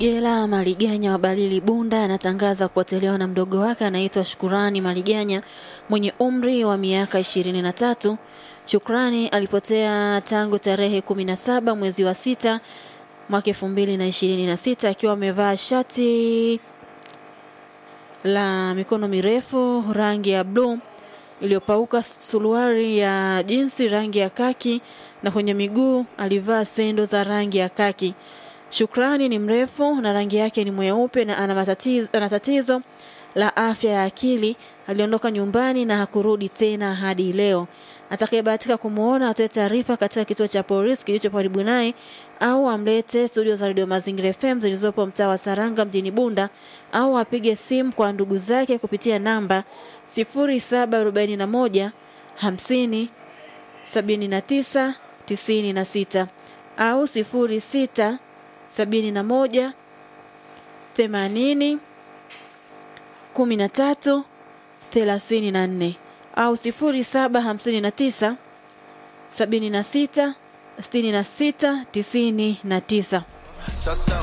Gela Maliganya wa Balili Bunda anatangaza kupotelewa na mdogo wake anaitwa Shukurani Maliganya mwenye umri wa miaka ishirini na tatu. Shukrani alipotea tangu tarehe 17 mwezi wa sita mwaka elfu mbili na ishirini na sita akiwa amevaa shati la mikono mirefu rangi ya bluu iliyopauka, suruali ya jinsi rangi ya kaki na kwenye miguu alivaa sendo za rangi ya kaki. Shukrani ni mrefu na rangi yake ni mweupe na ana matatizo, ana tatizo la afya ya akili. Aliondoka nyumbani na hakurudi tena hadi leo. Atakayebahatika kumwona atoe taarifa katika kituo cha polisi kilicho karibu naye au amlete studio za Radio Mazingira FM zilizopo mtaa wa Saranga mjini Bunda au apige simu kwa ndugu zake kupitia namba 0741 50 79 96 au 06 71 80 13 34 au 0759 76 66 99. Sasa